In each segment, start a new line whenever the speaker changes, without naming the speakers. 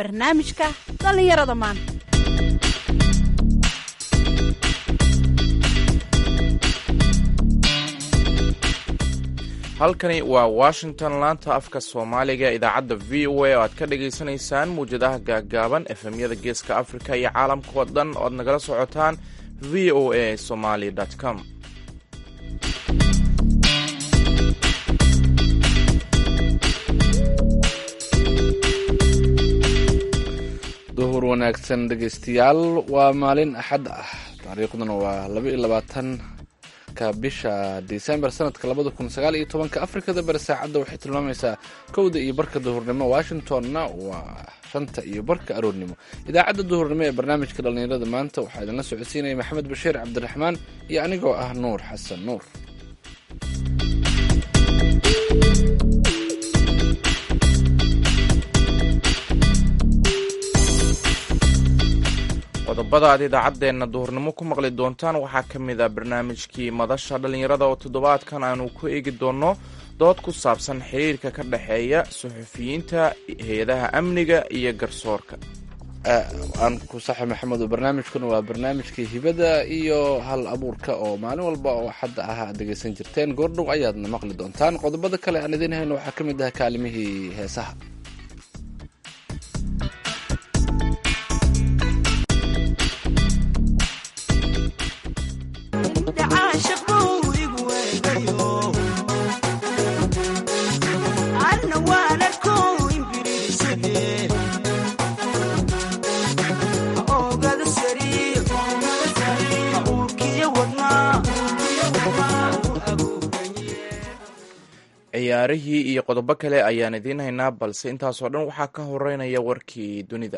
barnaamijka dhallinyarada maanta
halkani waa washington laanta afka soomaaliga idaacadda v o a oo aad ka dhagaysanaysaan muwjadaha gaaggaaban efemyada geeska afrika iyo caalamkao dhan oo aad nagala socotaan v o a somaly com
duhur wanaagsan dhegaystayaal waa maalin axad ah taariikhduna waa laba iyo labaatanka bisha december sanadka labada kun sagaal iyo tobanka afrikada bari saacadda waxay tilmaamaysaa kowda iyo barka duhurnimo washingtonna waa shanta iyo barka aroornimo idaacadda duhurnimo ee barnaamijka dhallinyarada maanta waxaa idinla socodsiinaya maxamed bashiir cabdiraxmaan iyo anigoo ah nuur xasan nuur
qodobada aad idaacaddeenna duhurnimo ku maqli doontaan waxaa ka mid ah barnaamijkii madasha dhallinyarada oo toddobaadkan aanu ku eegi doonno dood ku saabsan xiriirka ka dhexeeya suxufiyiinta hay-adaha amniga iyo garsoorka
aan ku saxay maxamed barnaamijkuna waa barnaamijkii hibada iyo hal abuurka oo maalin walba oo xadda ah aad dhegaysan jirteen goordhow ayaadna maqli doontaan qodobada kale aan idiin hayno waxaa ka mid ah kaalimihii heesaha
ciyaarihii iyo qodobo kale ayaan idiin haynaa balse intaasoo dhan waxaa ka horeynaya warkii dunida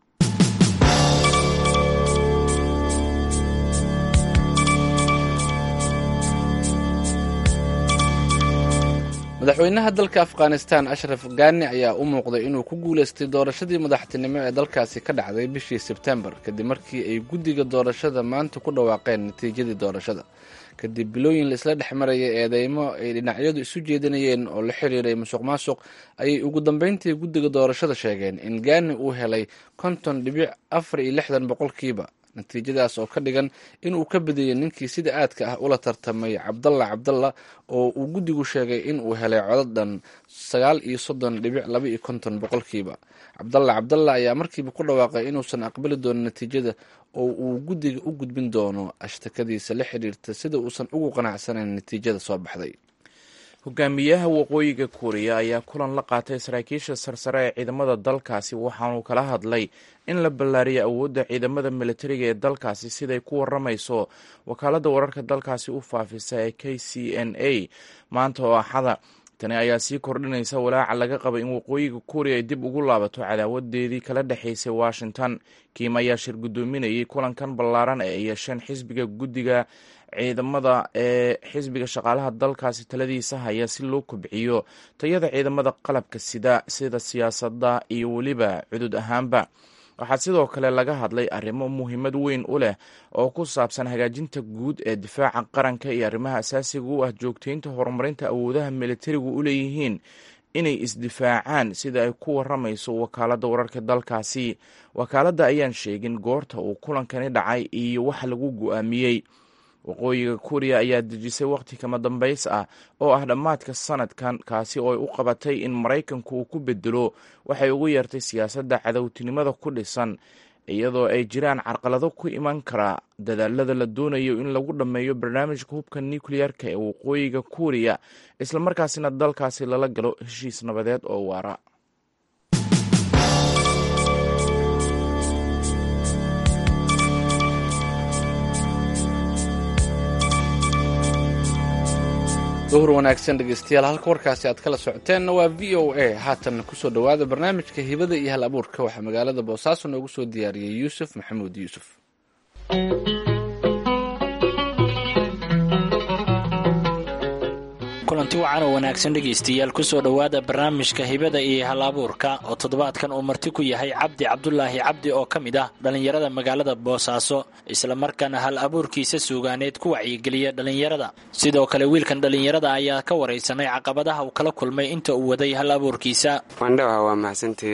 madaxweynaha dalka afghanistan ashraf gani ayaa u muuqday inuu ku guuleystay doorashadii madaxtinimo ee dalkaasi ka dhacday bishii sebtembar kadib markii ay guddiga doorashada maanta ku dhawaaqeen natiijadii doorashada kadib bilooyin laisla dhex marayay eedeymo ay dhinacyadu isu jeedinayeen oo la xiriiray musuq maasuq ayay ugu dambeyntii guddiga doorashada sheegeen in gani uu helay konton dhibic afar iyo lixdan boqolkiiba natiijadaas oo ka dhigan inuu ka badiyey ninkii sida aadka ah ula tartamay cabdalla cabdalla oo uu guddigu sheegay in uu helay codadhan sagaal iyo soddon dhibic laba iyo konton boqolkiiba cabdalla cabdalla ayaa markiiba ku dhawaaqay inuusan aqbali doonin natiijada oo uu guddiga u gudbin doono ashtakadiisa la xiriirta sida uusan ugu qanacsanayn natiijada soo baxday
hogaamiyaha waqooyiga kuuriya ayaa kulan la qaatay saraakiisha sarsare ee ciidamada dalkaasi waxaanuu kala hadlay in la ballaariyo awoodda ciidamada militariga ee dalkaasi siday ku waramayso wakaaladda wararka dalkaasi u faafisa ee k c n a maanta oo axada tani ayaa sii kordhinaysa walaaca laga qaba in waqooyiga kuuriya ay dib ugu laabato cadaawadeedii kala dhexaysay washington kiim ayaa shir guddoominayay kulankan ballaaran ee ay yeesheen xisbiga guddiga ciidamada ee xisbiga shaqaalaha dalkaasi taladiisa haya si loo kobciyo tayada ciidamada qalabka sida sida siyaasadda iyo weliba cudud ahaanba waxaa sidoo kale laga hadlay arrimo muhiimad weyn u leh oo ku saabsan hagaajinta guud ee difaaca qaranka iyo arrimaha asaasiga u ah joogteynta horumarinta awoodaha militarigu u leeyihiin inay isdifaacaan sida ay ku waramayso wakaaladda wararka dalkaasi wakaaladda ayaan sheegin goorta uu kulankani dhacay iyo wax lagu go-aamiyey waqooyiga kuuriya ayaa dejisay wakhti kama dambays ah oo ah dhammaadka sanadkan kaasi oo ay u qabatay in maraykanku uu ku bedelo waxay ugu yeertay siyaasadda cadowtinimada ku dhisan iyadoo ay jiraan carqalado ku iman kara dadaalada la doonayo in lagu dhammeeyo barnaamijka hubka nukleyarka ee waqooyiga kuuriya islamarkaasina dalkaasi lala galo heshiis nabadeed oo waara
duhur wanaagsan dhegeystayaal halka warkaasi aad kala socoteenna waa v o a haatan kusoo dhowaada barnaamijka hibada iyo hal abuurka waxaa magaalada boosaaso noogu soo diyaariyey yuusuf maxamuud yuusuf
kulanti wacan oo wanaagsan dhegaystayaal kusoo dhowaada barnaamijka hibada iyo hal abuurka oo toddobaadkan uu marti ku yahay cabdi cabdulaahi cabdi oo ka mid ah dhallinyarada magaalada boosaaso islamarkaana hal abuurkiisa suugaaneed ku wacyigeliya dhallinyarada sidoo kale wiilkan dhallinyarada ayaa ka waraysanay caqabadaha uu kala kulmay inta uu waday hal abuurkiisa
wandhawa waa mahadsantihiin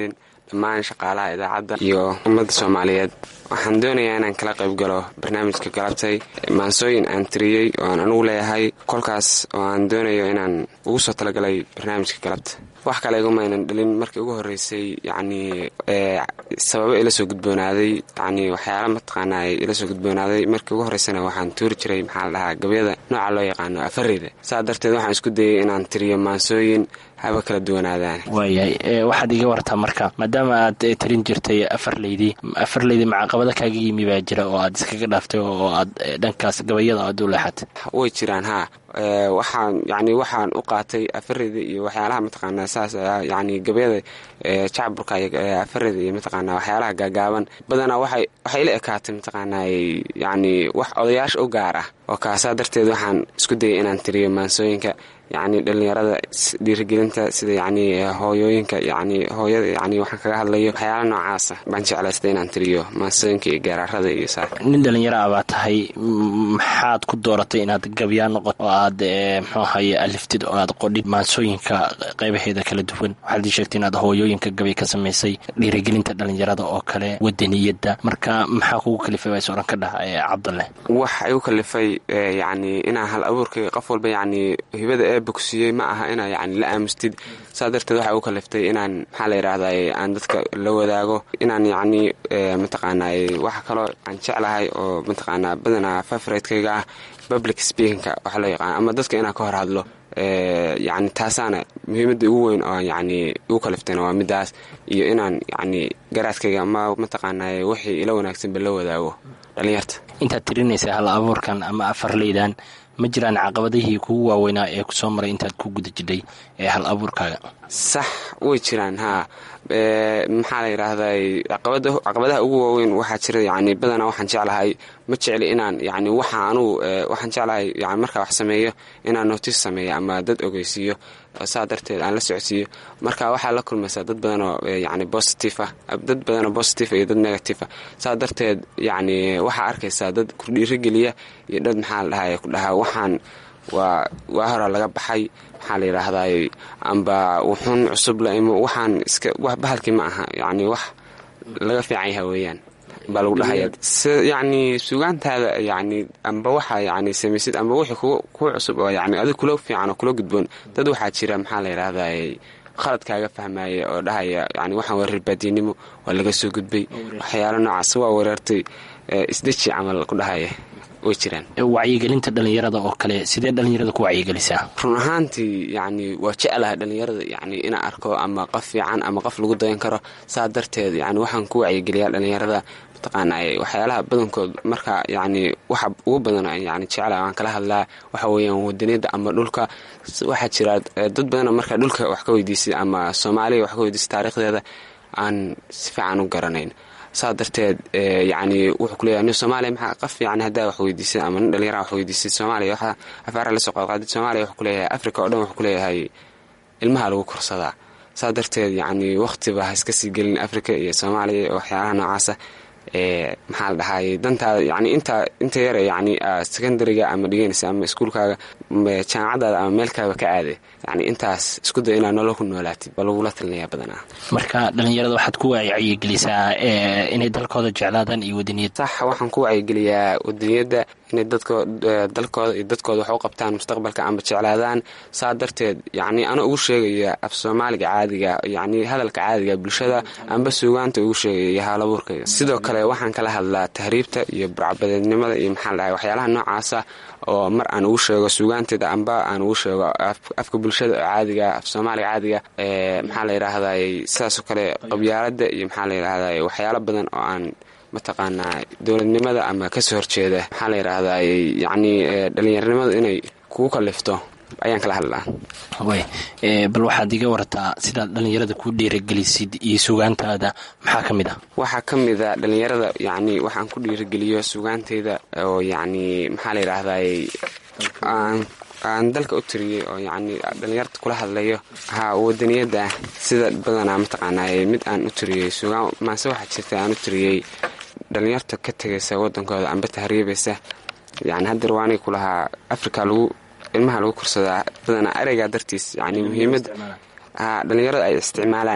dhammaan shaqaalaha idaacadda iyo ummadda soomaaliyeed waxaan doonayaa inaan kala qayb galo barnaamijka galabtay maansooyin aan tiriyey oo aan anugu leeyahay kolkaas oo aan doonayo inaan ugu soo talagalay barnaamijka galabta wax kale igumaynan dhalin markii ugu horreysay yacnii sababo ila soo gudboonaaday yacnii waxyaala mataqaanaa ila soo gudboonaaday markii ugu horreysana waxaan tuuri jiray maxaa la dhahaa gabyada nooca loo yaqaano afareyda saa darteed waxaan isku dayay inaan tiriyo maansooyin haba kala duwanaadaan
waayahay waxaad iga wartaa marka maadaama aad tarin jirtay afarleydii afarleydii macaqabada kaaga yimi baa jira oo aad iskaga dhaaftay oo aad dhankaas gabayada aad u leexatay
way jiraan haa waxaan yani waxaan u qaatay afareyda iyo waxyaalaha mataqaanaa saas yani gabayada jacburka afareyda iyo mataqaanaa waxyaalaha gaagaaban badanaa waxay waxay la ekaatay mataqaanaa yani wax odayaasha u gaar ah oo kaasaa darteed waxaan isku dayay inaan tiriyo maansooyinka yacni dhallinyarada dhiirigelinta sida yacni hooyooyinka yacni hooyada yacni waxaan kaga hadlayo waxyaala noocaasa baan jeclaystay inaan tiriyo maansooyinka iyo gaaraarada iyo saa
nin dhallinyaro ah baa tahay maxaad ku dooratay inaad gabyaa noqoto oo aad muxuu ahaye aliftid oo aad qodhid maansooyinka qaybaheeda kala duwan waxaad ii sheegtay inaad hooyooyinka gabay ka samaysay dhiirigelinta dhallinyarada oo kale wadaniyadda marka maxaa kugu kalifay baa is oran ka dhaha cabdalle
wax igu kalifay yacni inaa hal abuurkay qof walba yacni hibada ee bogsiiyey ma aha inaa yacni la aamustid saa darteed waxay u kaliftay inaan maxaa la yidhaahday aan dadka la wadaago inaan yacni mataqaanaa waxa kaloo aan jeclahay oo mataqaanaa badanaa favoriteyga ah public speakinka waxa loo yaqaan ama dadka inaan ka hor hadlo yacni taasaana muhiimadda ugu weyn oo yacni igu kaliftayna waa midaas iyo inaan yacni garaadkayga ama mataqaanaa wixii ila wanaagsanba la wadaago dhallinyarta
intaad tirinaysa hal abuurkan ama afarleydan ma jiraan caqabadihii kugu waaweynaa ee kusoo maray intaad ku guda jidhay ee hal abuurkaaga
sax way jiraan haa maxaa la yidhaahday caqabadaha ugu waaweyn waxaa jira yani badanaa waxaan jeclahay ma jecli inaan yani waxa anugu waxaan jeclahay yani markaa wax sameeyo inaan notice sameeyo ama dad ogeysiiyo saa darteed aan la socodsiiyo marka waxaa la kulmaysaa dad badanoo yani positive ah dad badanoo positive iyo dad negative ah saa darteed yani waxaa arkaysaa dad ku dhiirigeliya iyo dad maxaa la dhahay ku dhahaa waxaan waa waa hora laga baxay maxaa la yidhaahday amba wuxuun cusub la imo waxaan iska wax bahalkii ma aha yacni wax laga fiican yaha weeyaan baa lagu dhahaya yacni sugaantaada yacni amba waxa yacni samaysid amba wixii ku kuu cusub oo yacni adig kula fiican oo kula gudboon dad waxaa jira maxaa la yidhaahday khaladkaaga fahmaya oo dhahaya yani waxaan waa reerbaadiinimo waa laga soo gudbay waxyaalo noocaas waa wereertay isdeji camal ku dhahaya way jiraan
wacyigelinta dhallinyarada oo kale sidee dhallinyarada ku wacyigelisaa
run ahaantii yacni waa jeclaha dhallinyarada yacni inaan arko ama qof fiican ama qof lagu dayan karo saa darteed yani waxaan ku wacyigeliyaa dhallinyarada mataqaanaa waxyaalaha badankood marka yacni waxa ugu badan yani jeclaha waan kala hadlaa waxa weeyaan wadaniyadda ama dhulka waxaa jira dad badana marka dhulka wax ka weydiisay ama soomaaliya wax ka weydiisay taariikhdeeda aan si fiican u garanayn saa darteed yani wuxuu kuleeyahay nin soomaaliya maxaa qaf yani haddaa wax weydiisay ama nin dhalinyara wax weydiisay soomaaliya waxa afaara la soo qaadqaadid soomaaliya wuxuu kuleeyahay africa oo dhan wuxuu kuleeyahay ilmaha lagu korsadaa saa darteed yani waqtiba ha iska sii gelin africa iyo soomaaliya waxyaalaha noocaasa maxaa la dhahaay dantaada yani inta inta yare yani secondariga ama dhiganaysa ama iskuulkaaga jaamacadaada ama meelkaaba ka aaday yani intaas isku day inaad nolol ku noolaatid baa lagula talinayaa badanaa
marka dhallinyarada waxaad ku wacyigelisaa inay dalkooda jeclaadaan iyo wadaniyadda
sax waxaan ku wacyigeliyaa wadaniyadda inay dalkooda iyo dadkooda wax u qabtaan mustaqbalka amba jeclaadaan saa darteed yani ana ugu sheegaya af soomaaliga caadiga yani hadalka caadiga bulshada amba suugaanta ugu sheegaya iyo haalabuurkayga sidoo kale waxaan kala hadlaa tahriibta iyo burcabadeednimada iyo maxaa la dhahay waxyaalaha noocaasa oo mar aan ugu sheego suugaanteeda amba aan ugu sheego afka bulshada caadiga af soomaaliga caadiga maxaa la yidhaahday sidaasoo kale qabyaalada iyo maxaa la yidhaahday waxyaalo badan oo aan mataqaanaa dowladnimada ama kasoo horjeeda maxaa la yidhaahday yacni dhallinyarnimada inay kugu kalifto ayaan kala hadlaa
wy bal waxaad iga wartaa sidaad dhallinyarada ku dhiiragelisid iyo sugaantaada maxaa ka mid ah
waxaa ka mid a dhallinyarada yacni waxaan ku dhiirageliyo sugaanteyda oo yacni maxaa la yidhaahday aan dalka u tiriyey oo yacni dhallinyarta kula hadlayo haa wadaniyadda sida badanaa mataqaanaa mid aan u tiriyey sugaan maase waxaa jirta aan u tiriyey dhallinyarta ka tegaysa wadankooda amba tahriibaysa yani haddeer waanay ku lahaa africa lagu ilmaha lagu korsadaa badanaa ereygaa dartiis yani muhiimadda haa dhallinyarada ay isticmaalaan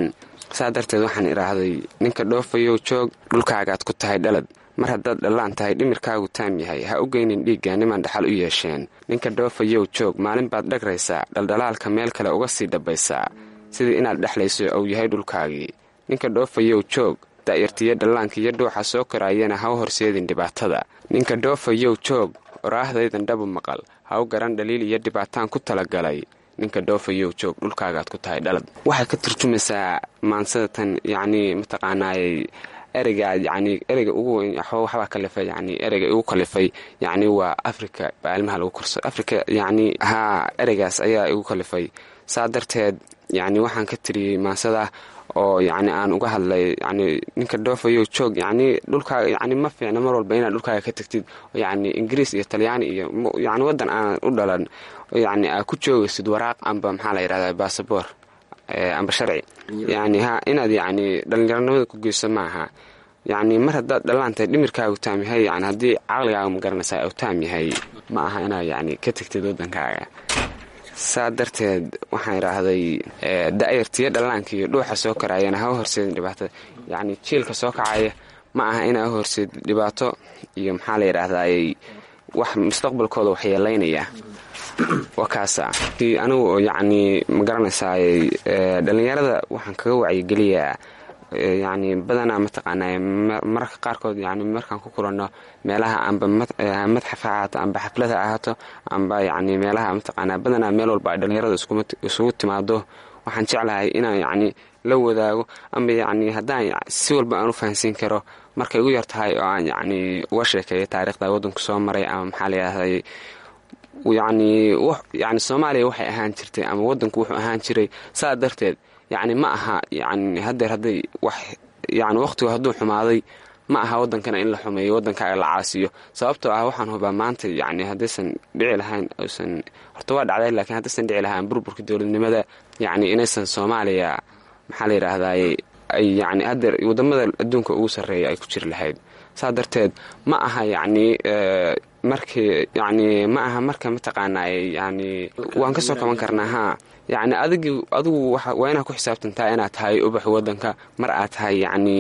saa darteed waxaan idhaahday ninka dhoofayow joog dhulkaagaad ku tahay dhalad mar haddaad dhallaan tahay dhimirkaagu taam yahay ha u geynin dhiigga niman dhaxal u yeesheen ninka dhoofayow joog maalin baad dhagraysaa dhaldhalaalka meel kale uga sii dhabbaysaa sidii inaad dhexlayso ou yahay dhulkaagii ninka dhoofayow joog da'yartiyo dhallaanka iyo dhuuxa soo koraayana ha u horseedin dhibaatada ninka dhoofayow joog oraahdaydan dhabu maqal ha u garan dhaliil iyo dhibaataan ku talagalay ninka dhoofayow joog dhulkaagaad ku tahay dhalad waxay ka turjumaysaa maansada tan yacnii mataqaanaayey ereyga yacnii ereyga ugu weyn waxbaa kalifay yacnii ereyga igu kalifay yacnii waa afrika baa ilmaha lagu korsado afrika yacnii haa ereygaas ayaa igu kalifay saa darteed yacnii waxaan ka tiriyey maansada oo yacni aan uga hadlay yacni ninka dhoofayow joog yacnii dhulkaaga yacni ma fiicna mar walba inaad dhulkaaga ka tagtid yacni ingiriis iyo talyaani iyo yacni waddan aan u dhalan yacni aad ku joogaysid waraaq amba maxaa la yidhahdaa basaboor amba sharci yacni ha inaad yacni dhallinyaronimada ku geyso maaha yacni mar haddaad dhallaantahay dhimirkaagu taam yahay yani haddii caqligaaga ma garanaysaa u taam yahay ma aha inaad yacni ka tegtid waddankaaga saa darteed waxaan idhaahday da'yartiyo dhallaanka iyo dhuuxa soo karaayana ha u horseedin dhibaatada yacni jiilka soo kacaya ma aha inaa u horseedin dhibaato iyo maxaa la yidhaahdaayey wax mustaqbalkooda waxyeelaynaya waa kaasa anigu oo yacnii ma garanaysaayey dhallinyarada waxaan kaga wacyigeliyaa yacni badanaa mataqaanaa mararka qaarkood yani markaan ku kulanno meelaha amba madxaf ha ahaato amba xaflad ha ahaato amba yacni meelaha mataqaanaa badanaa meel walba ay dhallinyarada isugu timaado waxaan jeclahay inaan yacni la wadaago amba yacni haddaan si walba aan u fahansiin karo markay ugu yar tahay oo aan yacni uga sheekeeyo taariikhda waddanku soo maray ama maxaa la yidhahday yacni yani soomaaliya waxay ahaan jirtay ama waddanku wuxuu ahaan jiray saa darteed yacni ma aha yani hadeer hadday wax yani wakhtigu hadduu xumaaday ma aha waddankana in la xumeeyo waddankaaga la caasiyo sababtoo ah waxaan hubaa maanta yani haddaysan dhici lahayn aysan horta waa dhacday laakiin haddaysan dhici lahayn burburka dowladnimada yacni inaysan soomaaliya maxaa la yidhaahdaye ay yani hadeer waddamada adduunka ugu sarreeya ay ku jiri lahayd saa darteed ma aha yacni markii yacni ma aha marka mataqaanaaye yani waan ka soo kaban karnaa haa yacni adigi adigu waa inaad ku xisaabtantaa inaad tahay ubax waddanka mar aad tahay yacni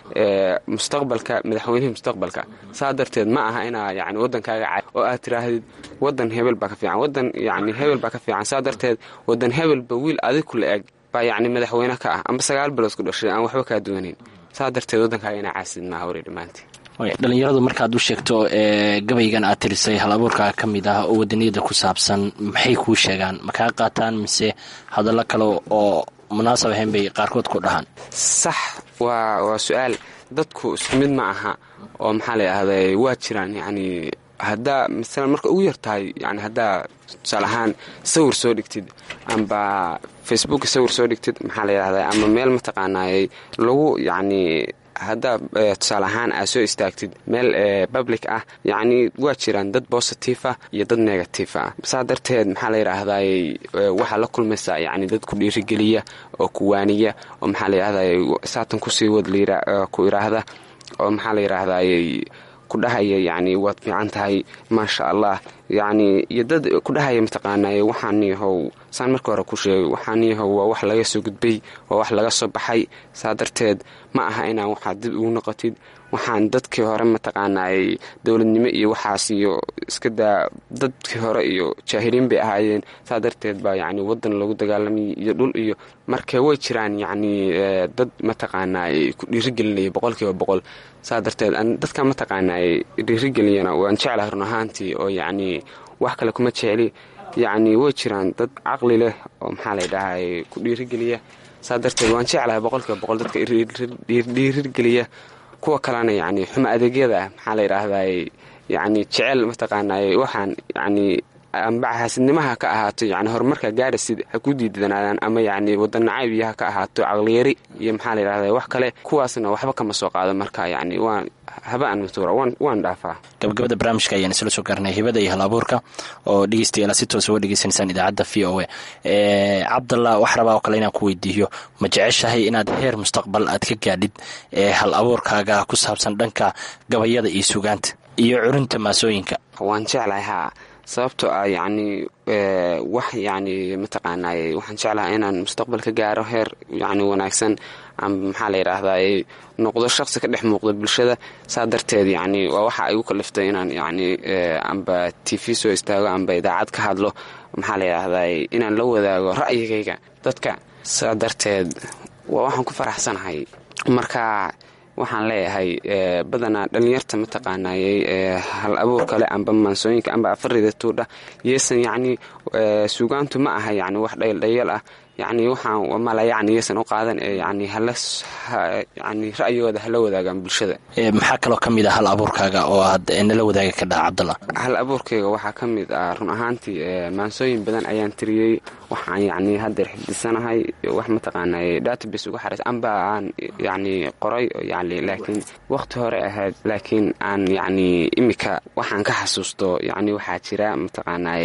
mustaqbalka madaxweynihii mustaqbalka saa darteed ma aha inaa yani waddankaaga ca oo aad tiraahdid waddan hebel baa ka fiican waddan yacni hebel baa ka fiican saa darteed waddan hebelba wiil adig kula eg baa yacni madaxweyne ka ah amba sagaal bilood ku dhashay aan waxba kaa duwanayn saa darteed waddankaaga inaa caasid maaha wari dhammaantii
dhalinyaradu markaad u sheegto gabaygan aad tirisay hal abuurkaa ka mid ah oo wadaniyada ku saabsan maxay kuu sheegaan ma kaa qaataan mise hadallo kale oo munaasab ahayn bay qaarkood ku dhahaan
sax waa waa su-aal dadku isku mid ma aha oo maxaa la yidhahday waa jiraan yacni haddaa masalan marka ugu yar tahay yani haddaa tusaale ahaan sawir soo dhigtid amba facebook sawir soo dhigtid maxaa la yidhahdaa ama meel mataqaanaayey lagu yacni haddaa tusaale ahaan aad soo istaagtid meel public ah yacni waa jiraan dad positive ah iyo dad negative ah saa darteed maxaa la yidhaahday waxaa la kulmaysaa yacni dad ku dhiirigeliya oo ku waaniya oo maxaa la yidhahday saatan kusii wad ku iraahda oo maxaa la yidhaahday ku dhahaya yacni waad fiican tahay maasha allah yacni iyo dad ku dhahaya mataqaanay waxaaniyahow saan marka hore ku sheegay waxaaniyahow waa wax laga soo gudbay waa wax laga soo baxay saa darteed ma aha inaan waxaad dib ugu noqotid waxaan dadkii hore mataqaanay dowladnimo iyo waxaas iyo iska daa dadkii hore iyo jaahiliin bay ahaayeen saa darteed baa yacni waddan lagu dagaalamayay iyo dhul iyo marka way jiraan yacni dad mataqaanay ku dhiirigelinaya boqolkiiba boqol saa darteed dadka mataqaanay dhiirigeliyana waan jeclahay run ahaantii oo yacni wax kale kuma jecli yacni way jiraan dad caqli leh oo maxaa la dhahay ku dhiirigeliya saa darteed waan jeclahay boqolkiiba boqol dadka dhiirigeliya kuwa kalena yacni xuma adeegyada maxaa la yidhaahday yacni jecel mataqaanay waxaan yacni amba xaasidnimaha ka ahaato yani horumarka gaarasid ha ku diidanaadaan ama yacni wadannacayb iyo ha ka ahaato caqliyari iyo maxaa la yidhahda wax kale kuwaasna waxba kama soo qaado marka yacni waan haba aan matuura waan dhaafaa
gabagabada barnaamijka ayaan isla soo gaarnay hibada iyo hal abuurka oo dhegeystayaal si toosa uga dhegeysanaysaan idaacadda v o a cabdallah wax rabaa oo kale inaan ku weydiiyo ma jeceshahay inaad heer mustaqbal aad ka gaadhid ee hal abuurkaaga ku saabsan dhanka gabayada iyo sugaanta iyo curinta maasooyinka
waan jeclahay haa sababtoo ah yacni wax yacni mataqaanay waxaan jeclahay inaan mustaqbal ka gaaro heer yacni wanaagsan amba maxaa la yidhaahdaa noqdo shaqsi ka dhex muuqda bulshada saa darteed yacni waa waxa ay u kaliftay inaan yacni amba t v soo istaago amba idaacad ka hadlo maxaa la yidhaahdaa inaan la wadaago ra'yigayga dadka saa darteed waa waxaan ku faraxsanahay marka waxaan leeyahay badanaa dhallinyarta mataqaanayey hal abuur kale amba maansooyinka amba afarida tuudha yeesan yacni suugaantu ma aha yacni wax dhayaldhayal ah yacni waxaan mala yacni yeesan u qaadan ee yacni hala yacni ra'yigooda hala wadaagaan bulshada
maxaa kaloo ka mid ah hal abuurkaaga oo aad nala wadaaga ka dhaha cabdalla
hal abuurkayga waxaa ka mid ah run ahaantii maansooyin badan ayaan tiriyey waxaan yacni haddeer xifdisanahay wax mataqaanay database uga xarays amba aan yacni qoray yani laakiin wakhti hore ahayd laakiin aan yacni imika waxaan ka xasuusto yacni waxaa jira mataqaanay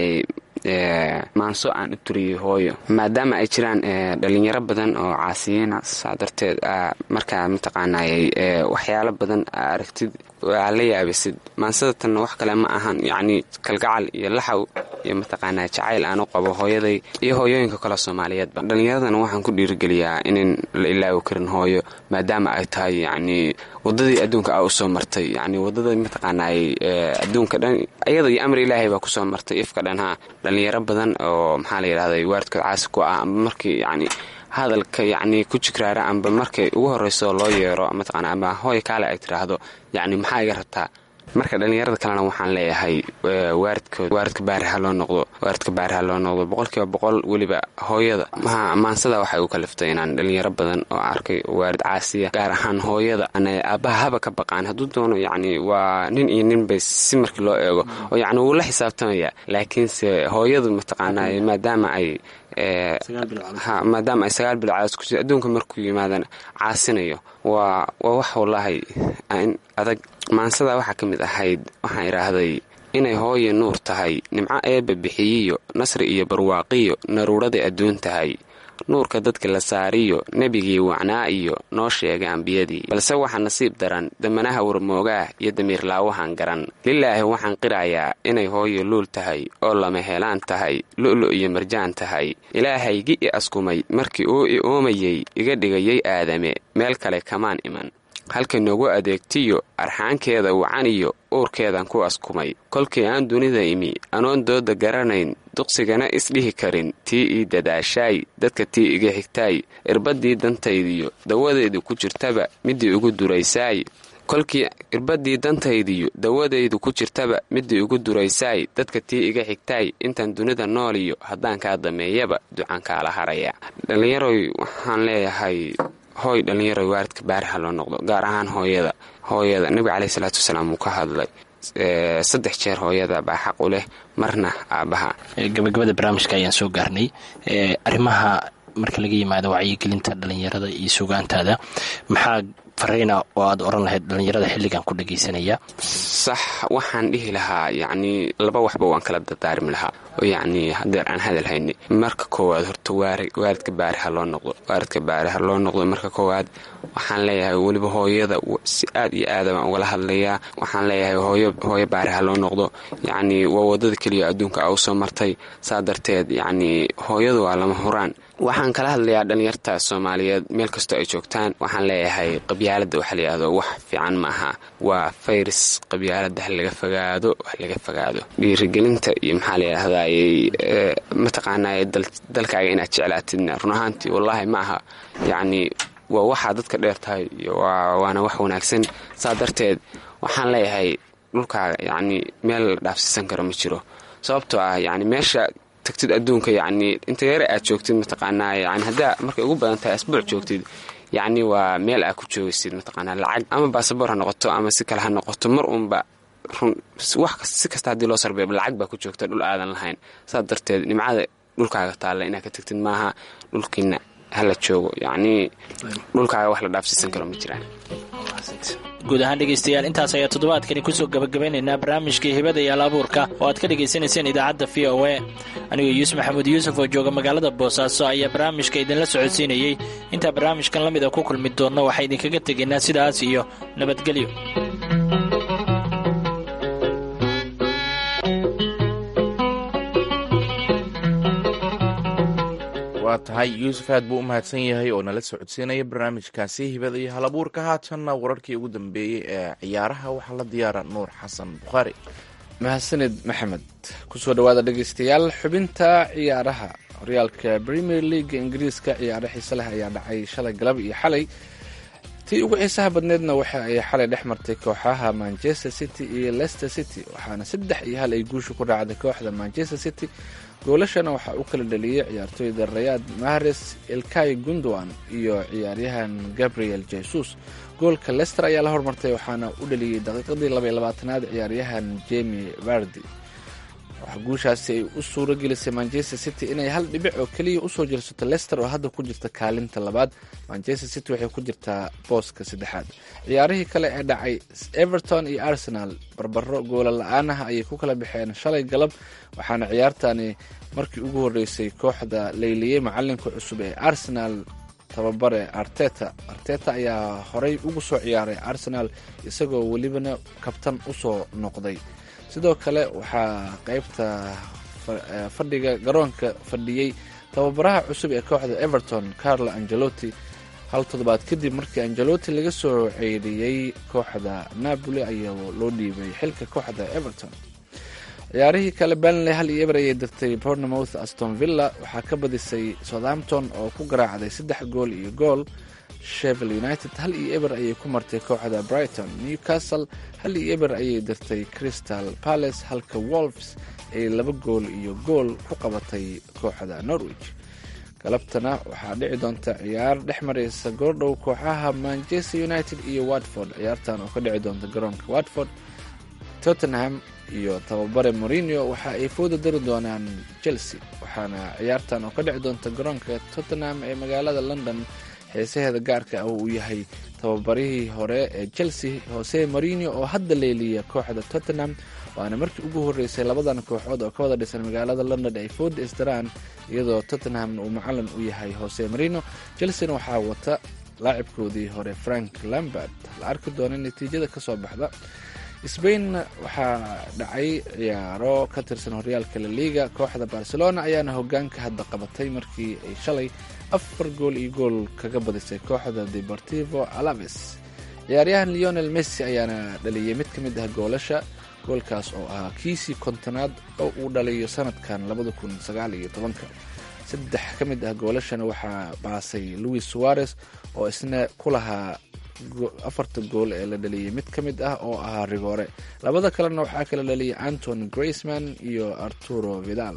maanso aan u turiyey hooyo maadaama ay jiraan dhalinyaro badan oo caasiyiina saa darteed markaa mataqaanayey waxyaalo badan aragtid aa la yaabisid maansada tanna wax kale ma ahan yacni kalgacal iyo laxaw iyo mataqaanaa jacayl aan u qabo hooyaday iyo hooyooyinka kale soomaaliyeedba dhallinyaradana waxaan ku dhiirigeliyaa inan la ilaawi karin hooyo maadaama ay tahay yacni wadadii adduunka a usoo martay yacni wadada mataqaanaay adduunka dhan iyada iyo amri ilaahay baa kusoo martay ifka dhanha dhallinyaro badan oo maxaa la yidhahday waaridkood caasi ku ah amba markii yacni hadalka yacni ku jigraara amba markay ugu horreyso loo yeero mataqaana amba hooy kaale ay tidhaahdo yacni maxaa iga rabtaa marka dhallinyarada kalena waxaan leeyahay waaridkood waaridka baari ha loo noqdo waaridka baari ha loo noqdo boqolkiiba boqol weliba hooyada maansada waxay u kaliftay inaan dhallinyaro badan oo arkay waarid caasiya gaar ahaan hooyada aabbaha haba ka baqaan hadduu doono yacni waa nin iyo nin bay si markii loo eego oo yacni wuu la xisaabtamaya laakiinse hooyadu mataqaanaa maadaama ay maadaama ay sagaal bil caas ku jir adduunka markuu yimaadana caasinayo waa waa wax wallaahi adag maansada waxaa ka mid ahayd waxaan idhaahday inay hooye nuur tahay nimco eebba bixiyiyo nasri iyo barwaaqiyo naruuraday adduun tahay nuurka dadka la saariyo nebigii wacnaa iyo noo sheegay ambiyadii balse waxaa nasiib daran damanaha warmoogaah iyo damiirlaawahan garan lilaahi waxaan qirayaa inay hooyo luul tahay oo lama helaan tahay lu'lu iyo marjaan tahay ilaahaygi i askumay markii uu i oomayey iga dhigayay aadame meel kale kamaan iman halka noogu adeegtiyo arxaankeeda wacaniyo uurkeedan ku askumay kolkii aan dunida imi anoon dooda garanayn duqsigana isdhihi karin tii ii dadaashaay dadka tii iga xigtaay irbadii dantaydiyo dawadeedu ku jirtaba midii ugu duraysaay kolkii irbadii dantaydiyo dawadaydu ku jirtaba midii ugu duraysaay dadka tii iga xigtaay intaan dunida nooliyo haddaan kaa dameeyaba ducaan kaala haraya dhallinyaroy waxaan leeyahay hooy dhallinyaroy waaridka baari ha loo noqdo gaar ahaan hooyada hooyada nebiga caleyhi salaatu wasalaam wuu ka hadlay saddex jeer hooyada baa xaq u leh marna aabbaha
gabagabada barnaamijka ayaan soo gaarnay arrimaha marka laga yimaado wacyigelinta dhallinyarada iyo sugaantaada maxaa fareyna oo aad oran lahayd dhallinyarada xilligan ku dhagaysanaya
sax waxaan dhihi lahaa yacnii laba waxba waan kala dardaarmi lahaa oo yacnii hadeer aan hadal hayni marka koowaad horta waaridka baari ha loo noqdo waaridka baari ha loo noqdo marka koowaad waxaan leeyahay weliba hooyada si aad iyo aada baan ugala hadlayaa waxaan leeyahay hooyo baari ha loo noqdo yacnii waa wadada keliya adduunka a usoo martay saa darteed yacnii hooyadu waa lama huraan waxaan kala hadlayaa dhallinyarta soomaaliyeed meel kastoo ay joogtaan waxaan leeyahay qabyaalada waxa layihahdo wax fiican ma aha waa fayris qabyaalada ha laga fogaado wax laga fogaado dhiirigelinta iyo maxaa layidhahday mataqaanay dalkaaga inaad jeclaatidna run ahaantii wallaahi ma aha yacnii waa waxaa dadka dheer tahay waana wax wanaagsan saa darteed waxaan leeyahay dhulkaaga yacnii meel la dhaafsiisan karo ma jiro sababtoo ah yacni meesha tagtid adduunka yacnii inta yare aad joogtid mataqaanaa yani haddaa markay ugu badan tahay asbuuc joogtid yacni waa meel aad ku joogaysid mataqaanaa lacag ama baasaboor ha noqoto ama si kale ha noqoto mar uunba run wax si kasta haddii loo sarbeebo lacag baa ku joogta dhul aadan lahayn saas darteed nimcada dhulkaaga taalla inaad ka tagtid maaha dhulkiina hala joogo yacnii dhulkaaga wax la dhaafsiisan karo ma jiraan
guud ahaan dhegaystayaal intaas ayaa toddobaadkani kusoo gabagabeynaynaa barnaamijkii hibada iyo alaabuurka oo aad ka dhegaysanayseen idaacadda v o a anigoo yuusuf maxamuud yuusuf oo jooga magaalada boosaaso ayaa barnaamijka idinla socodsiinayey intaa barnaamijkan la mid a ku kulmi doonno waxaa idinkaga tegaynaa sidaas iyo nabadgelyo
waa waa tahay yuusuf aad buu u mahadsan yahay oo nala socodsiinaya barnaamijkaasi hibada iyo hal abuurka haatanna wararkii ugu dambeeyey ee ciyaaraha waxaa la diyaara nuur xasan bukhaari
mahadsanid maxamed kusoo dhawaada dhegeystayaal xubinta ciyaaraha horyaalka premier leaga ingiriiska ciyaaro xiise leh ayaa dhacay shalay galab iyo xalay tii ugu xiisaha badneedna waxa ay xalay dhex martay kooxaha manchester city iyo leicester city waxaana saddex iyo hal ay guusha ku raacday kooxda manchester city goolashana waxaa u kala dhaliyey ciyaartooyda rayaad mahares ilkay gundowan iyo ciyaaryahan gabriel jesus goolka lester ayaa la hormartay waxaana u dhaliyey daqiiqadii labaiyo labaatanaad ciyaaryahan jemi vardi waxaa guushaasi ay u suuro gelisay manchester city inay hal dhibic oo keliya usoo jirsato lester oo hadda ku jirta kaalinta labaad manchester city waxay ku jirtaa booska saddexaad ciyaarihii kale ee dhacay everton iyo arsenal barbaro goola la-aanaha ayay ku kala baxeen shalay galab waxaana ciyaartani markii ugu horeysay kooxda layliyey macalinka cusub ee arsenal tababare arteta arteta ayaa horey ugu soo ciyaaray arsenal isagoo welibana kabtan usoo noqday sidoo kale waxaa qeybta fadhiga garoonka fadhiyey tababaraha cusub ee kooxda everton carlo angelotti hal toddobaad kadib markii angelotti laga soo ceyriyey kooxda napoli ayaa loo dhiibay xilka kooxda everton ciyaarihii kale banley hal iyo eber ayay dirtay bournemouth aston villa waxaa ka badisay southampton oo ku garaacday saddex gool iyo gool shevel united hal iyo eber ayay ku martay kooxda brighton newcastle hal iyo eber ayay dirtay crystal palace halka wolves ay laba gool iyo gool ku qabatay kooxda norwich galabtana waxaa dhici doonta ciyaar dhex mareysa goordhow kooxaha manchester united iyo watford ciyaartan oo ka dhici doonta garoonka watford tottenham iyo tababare morinio waxa ay fooda dari doonaan chelsea waxaana ciyaartan oo ka dhici doonta garoonka tottenham ee magaalada london xiisaheeda gaarka ah uu yahay tababarihii hore ee chelsea hose morinio oo hadda leeliya kooxda tottenham waana markii ugu horeysay labadan kooxood oo ka wada dhisan magaalada london ay fooda isdaraan iyadoo tottenhamna uu macalin u yahay hose marino chelseana waxaa wata laacibkoodii hore frank lambert la arki doona natiijada kasoo baxda sbain waxaa dhacay ciyaaro ka tirsan horyaalka laliga kooxda barcelona ayaana hogaanka hadda qabatay markii ay shalay afar gool iyo gool kaga badisay kooxda deportivo alaves ciyaaryahan leonel messi ayaana dhaliyay mid ka mid ah goolasha goolkaas oo ahaa kiisii kontonaad oo uu dhaliyo sanadkan labada kun sagaal iyo tobanka saddex ka mid ah goolashana waxaa baasay louis suarez oo isna ku lahaa afarta gool ee la dhaliyay mid ka mid ah oo ahaa rigoore labada kalena waxaa kala dhaliyay anton graceman iyo arturo vidal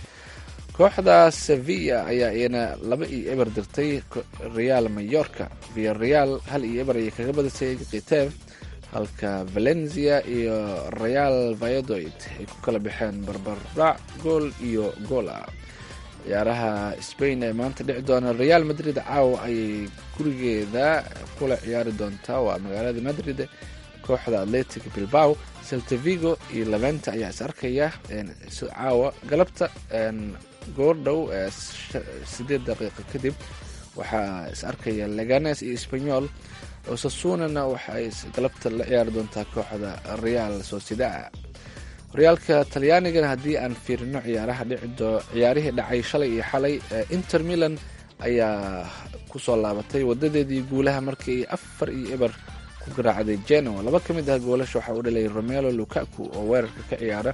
kooxda sevilla ayaa iyana laba iyo eber dirtay real mayorka via real hal iyo eber ayay kaga badisay kitev halka valencia iyo real vayadoid ay ku kala baxeen barbardhac gool iyo gool ah ciyaaraha spain ee maanta dhici doona real madrid caawa ayay gurigeeda kula ciyaari doontaa waa magaalada madrid kooxda atletic bilbao seltavigo iyo leventa ayaa is arkaya caawa galabta goordhow sideed daqiiqa kadib waxaa is arkaya leganes iyo spanyol osasunana waxaay galabta la ciyaari doontaa kooxda real sociedad horyaalka talyaanigana haddii aan fiirino ciyaaraha dhicido ciyaarihii dhacay shalay iyo xalay inter milan ayaa kusoo laabatay wadadeedii guulaha markii ay afar iyo eber ku garaacday genoa laba ka mid ah goolasha waxaa u dhalay romelo lukaku oo weerarka ka ciyaara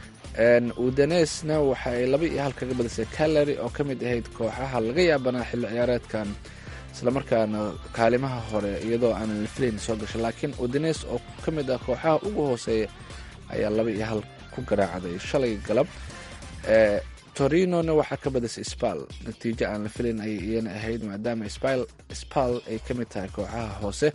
udanesna waxa ay laba iyo hal kaga badisay calary oo ka mid ahayd kooxaha laga yaabanaa xilli ciyaareedkan islamarkaana kaalimaha hore iyadoo aanan la filayn soo gashay laakiin udanes oo ka mid ah kooxaha ugu hooseeya ayaa laba iyo hal ku garaacday shalay galab torinona waxaa ka badisay spal natiijo aan la filayn ayay iyana ahayd maadaama spal ay ka mid tahay kooxaha hoose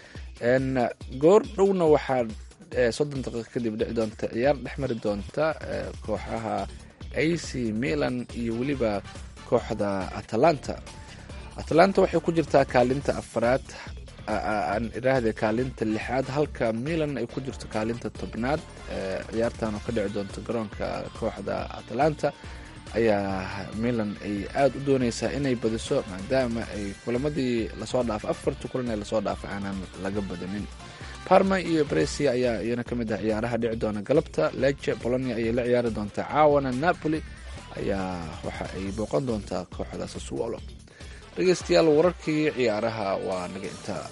goor dhowna waxaa soddon daqiiqa kadib dhici doonta ciyaar dhex mari doonta kooxaha ac milan iyo weliba kooxda atalanta atalanta waxay ku jirtaa kaalinta afaraad aan iraahde kaalinta lixaad halka milan ay ku jirto kaalinta tobnaad ciyaartan oo ka dhici doonta garoonka kooxda atalanta ayaa milan ay aada u dooneysaa inay badiso maadaama ay kulamadii lasoo dhaafay afartii kulan ee lasoo dhaafay aanan laga badanin parma iyo bresia ayaa iyana ka mid ah ciyaaraha dhici doona galabta leche bolonia ayay la ciyaari doontaa caawana napoli ayaa waxa ay booqan doontaa kooxda sasuolo dhegeystayaal wararkii ciyaaraha waa naga intaa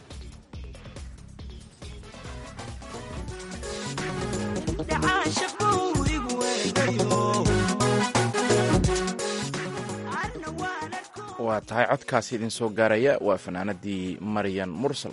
waa tahay codkaasi idin soo gaaraya waa fanaanadii maryan mursal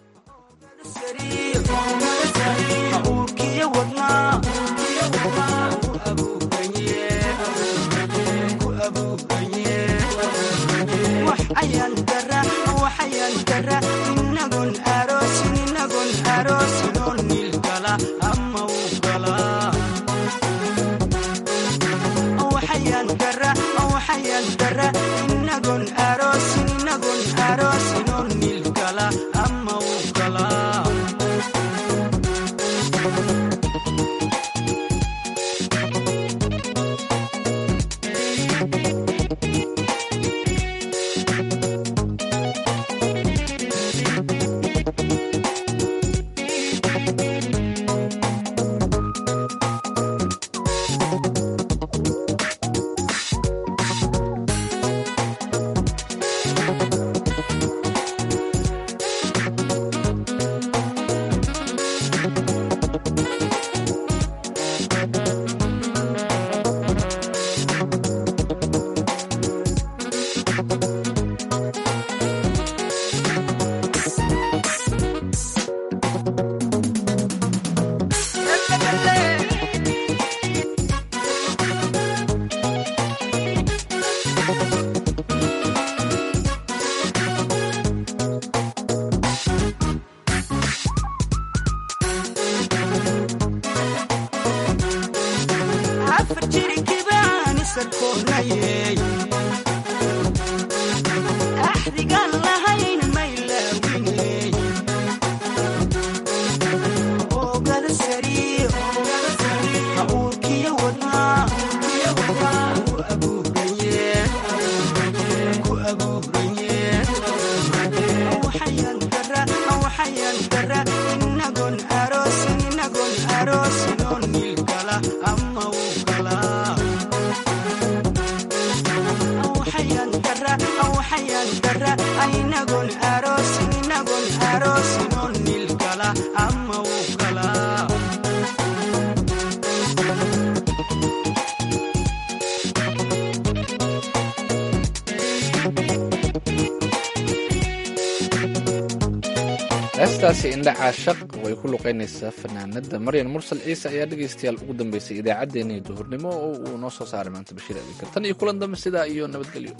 heestaasi indhaca shaq way ku luqeynaysaa fanaanada maryan mursal ciise ayaa dhegaystayaal ugu dambeysay idaacaddeenii duhurnimo oo uu noo soo saaray maanta bashiir abikar tan iyo kulan dambe sidaa iyo nabadgelyo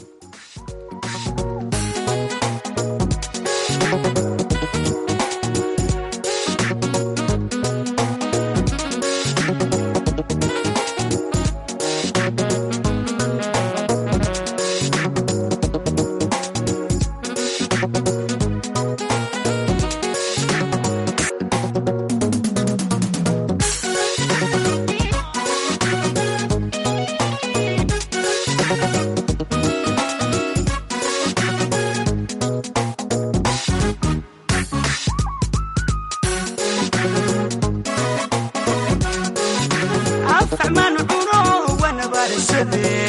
afkaxmaan cuno wana barisade